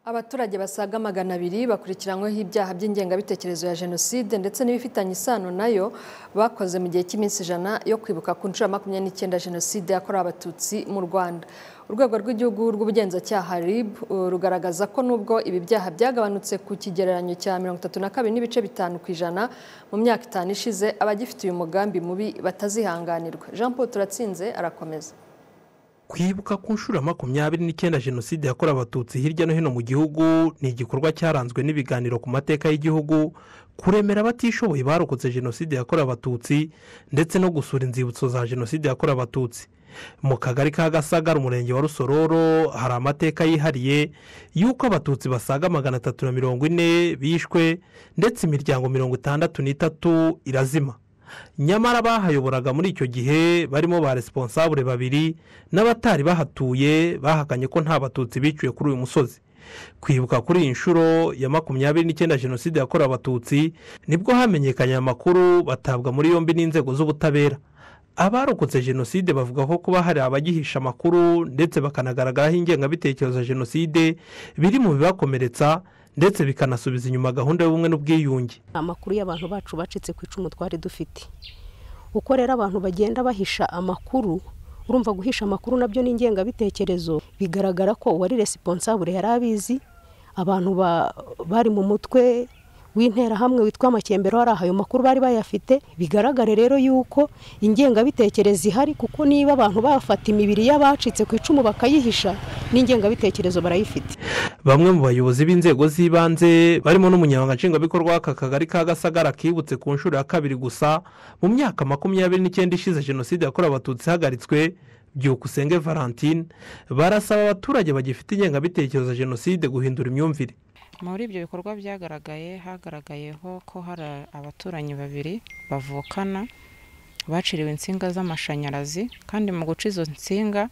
abaturage basaga magana abiri bakurikiranyweho ibyaha by'ingengabitekerezo ya jenoside ndetse n'ibifitanye isano nayo bakoze mu gihe cy'iminsi ijana yo kwibuka ku nshuro ya makumyabiri n'icyenda jenoside yakorewe abatutsi mu rwanda urwego rw'igihugu rw'ubugenzacyaha rib rugaragaza ko nubwo ibi byaha byagabanutse ku kigereranyo cya mirongo itatu na kabiri n'ibice bitanu ku ijana mu myaka itanu ishize abagifite uyu mugambi mubi batazihanganirwa jean paul turatsinze arakomeza kwibuka ku nshuro ya makumyabiri n'icyenda jenoside yakorewe abatutsi hirya no hino mu gihugu ni igikorwa cyaranzwe n'ibiganiro ku mateka y'igihugu kuremera abatishoboye barokotse jenoside yakorewe abatutsi ndetse no gusura inzibutso za jenoside yakorewe abatutsi mu kagari ka gasagara umurenge wa rusororo hari amateka yihariye y'uko abatutsi basaga magana atatu na mirongo ine bishwe ndetse imiryango mirongo itandatu n'itatu irazima nyamara bahayoboraga muri icyo gihe barimo ba responsable babiri n'abatari bahatuye bahakanye ko nta batutsi biciwe kuri uyu musozi kwibuka kuri iyi nshuro ya makumyabiri n'icyenda jenoside yakorewe abatutsi nibwo hamenyekanye amakuru batabwa muri yombi n'inzego z'ubutabera abarokotse jenoside bavuga ko kuba hari abagihisha amakuru ndetse bakanagaragaraho ingengabitekerezo ya jenoside biri mu bibakomeretsa ndetse bikanasubiza inyuma gahunda y'ubumwe n'ubwiyunge amakuru y'abantu bacu bacitse ku icumu twari dufite uko rero abantu bagenda bahisha amakuru urumva guhisha amakuru nabyo ni ingengabitekerezo bigaragara ko uwari resiponsabure yari abizi abantu bari mu mutwe w'interahamwe witwa amakembero hari ayo makuru bari bayafite bigaragare rero yuko ingengabitekerezo ihari kuko niba abantu bafata imibiri y'abacitse ku icumu bakayihisha n'ingengabitekerezo barayifite bamwe mu bayobozi b'inzego z'ibanze barimo n'umunyamabanga nshingwabikorwa w'aka kagari ka gasagara kibutse ku nshuro ya kabiri gusa mu myaka makumyabiri n'icyenda ishize jenoside yakorewe abatutsi ihagaritswe byukusenge valentine barasaba abaturage bagifite ingengabitekerezo ya jenoside guhindura imyumvire muri ibyo bikorwa byagaragaye hagaragayeho ko hari abaturanyi babiri bavukana baciriwe insinga z'amashanyarazi kandi mu guca izo nsinga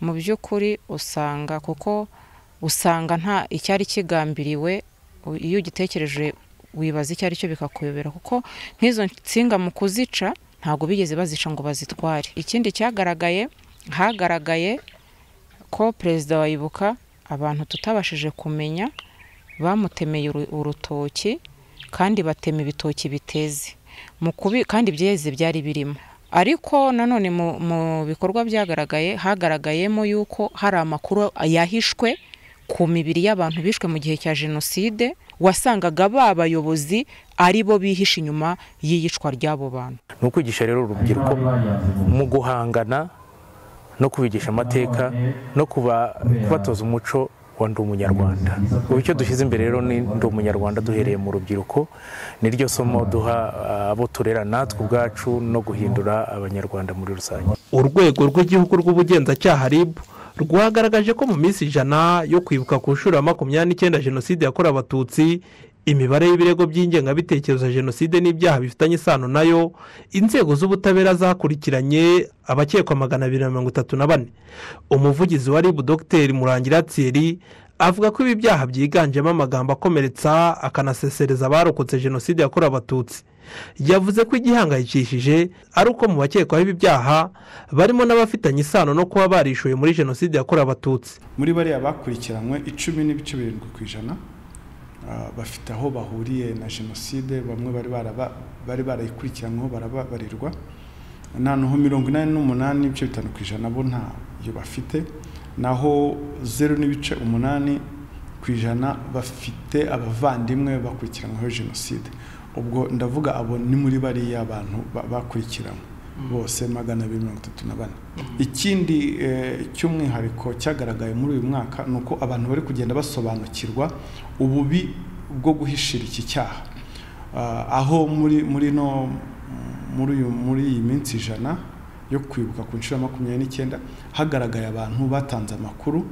mu by'ukuri usanga kuko usanga nta icyari kigambiriwe iyo ugitekereje wibaza icyo ari cyo bikakuyobera kuko nk'izo nsinga mu kuzica ntabwo bigeze bazica ngo bazitware ikindi cyagaragaye hagaragaye ko perezida wa ibuka abantu tutabashije kumenya bamutemeye urutoki kandi batema ibitoki biteze kandi byeze byari birimo ariko nanone mu bikorwa byagaragaye hagaragayemo yuko hari amakuru yahishwe ku mibiri y'abantu bishwe mu gihe cya jenoside wasangaga ba bayobozi ari bo bihisha inyuma y'iyicwa ry'abo bantu ni ukwigisha rero urubyiruko mu guhangana no kubigisha amateka no kubatoza umuco wa ndi umunyarwanda ubu icyo dushyize imbere rero ni ndi umunyarwanda duhereye mu rubyiruko niryo somo duha abo turera natwe ubwacu no guhindura abanyarwanda muri rusange urwego rw'igihugu rw'ubugenzacyaha rib rwagaragaje ko mu minsi ijana yo kwibuka ku nshuro ya makumyabiri n'icyenda jenoside yakorewe abatutsi imibare y'ibirego by'ingengabitekerezo ya jenoside n'ibyaha bifitanye isano nayo inzego z'ubutabera zakurikiranye abakekwa magana abiri na mirongo itatu na bane umuvugizi wa ribu dogiteri murangira tsiri avuga ko ibi byaha byiganjemo amagambo akomeretsa akanasesereza abarokotse jenoside yakorewe abatutsi yavuze ko igihangayikishije ari uko mu bakekwaho ibi byaha barimo n'abafitanye isano no kuba barishuye muri jenoside yakorewe abatutsi muri bariya bakurikiranywe icumi n'ibice birindwi ku ijana bafite aho bahuriye na jenoside bamwe bari barayikurikiranyweho barababarirwa noneho mirongo inani n'umunani n'ibice bitanu ku ijana bo ntayo bafite naho zeru n'ibice umunani ku ijana bafite abavandimwe bakurikiranyweho jenoside ubwo ndavuga abo ni muri bariya bantu bakurikiranywe bose magana abiri mirongo itatu na bane ikindi cy'umwihariko cyagaragaye muri uyu mwaka ni uko abantu bari kugenda basobanukirwa ububi bwo guhishira iki cyaha aho muri muri no muri iyi minsi ijana yo kwibuka ku nshuro ya makumyabiri n'icyenda hagaragaye abantu batanze amakuru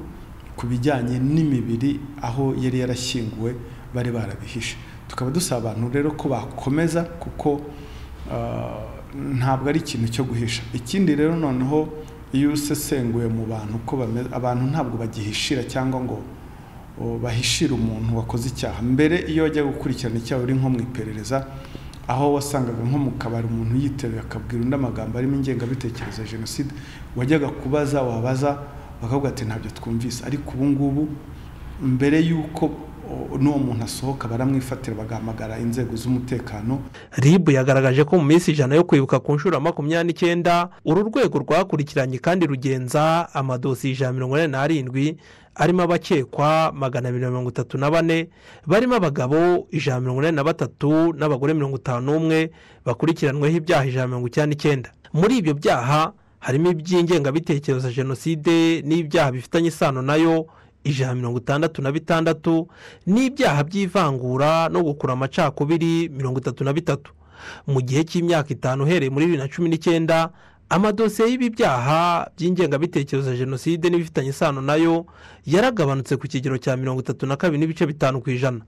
ku bijyanye n'imibiri aho yari yarashyinguwe bari barabihishe tukaba dusaba abantu rero ko bakomeza kuko ntabwo ari ikintu cyo guhisha ikindi rero noneho iyo usesenguye mu bantu uko bameze abantu ntabwo bagihishira cyangwa ngo bahishire umuntu wakoze icyaha mbere iyo wajya gukurikirana icyaha uri nko mu iperereza aho wasangaga nko mu kabari umuntu yiteruye akabwira undi amagambo arimo ingengabitekerezo ya jenoside wajyaga kubaza wabaza bakavuga ati ntabyo twumvise ariko ubu ngubu mbere y'uko n'uwo muntu asohoka baramwifatira bagahamagara inzego z'umutekano ribu yagaragaje ko mu minsi ijana yo kwibuka ku nshuro makumyabiri n'icyenda uru rwego rwakurikiranye kandi rugenza amadosiye ijana mirongo inani n'arindwi arimo abakekwa magana abiri na mirongo itatu na bane barimo abagabo ijana mirongo inani na batatu n'abagore mirongo itanu n'umwe bakurikiranweho ibyaha ijana mirongo icyenda n'icyenda muri ibyo byaha harimo iby'ingengabitekerezo ya jenoside n'ibyaha bifitanye isano nayo ijana mirongo itandatu na bitandatu n'ibyaha by'ivangura no gukura amacakubiri mirongo itatu na bitatu mu gihe cy'imyaka itanu uhereye muri bibiri na cumi n'icyenda amadosiye y'ibi byaha by'ingengabitekerezo ya jenoside n'ibifitanye isano nayo yaragabanutse ku kigero cya mirongo itatu na kabiri n'ibice bitanu ku ijana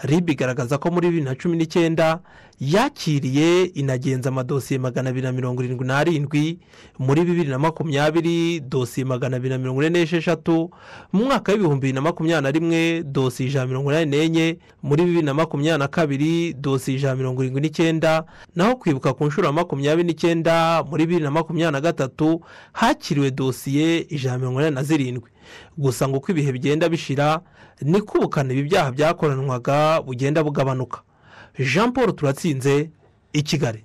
rib igaragaza ko muri bibiri na cumi n'icyenda yakiriye inagenza amadosiye magana abiri na mirongo irindwi n'arindwi muri bibiri na makumyabiri dosiye magana abiri na mirongo ine n'esheshatu mu mwaka w'ibihumbi bibiri na makumyabiri na rimwe dosiye ijana mirongo inani n'enye muri bibiri na makumyabiri na kabiri dosiye ijana mirongo irindwi n'icyenda naho kwibuka ku nshuro ya makumyabiri n'icyenda muri bibiri na makumyabiri na gatatu hakiriwe dosiye ijana mirongo inani na zirindwi gusa ngo uko ibihe bigenda bishira niko ubukana ibi byaha byakoranwaga bugenda bugabanuka jean paul turatsinze i kigali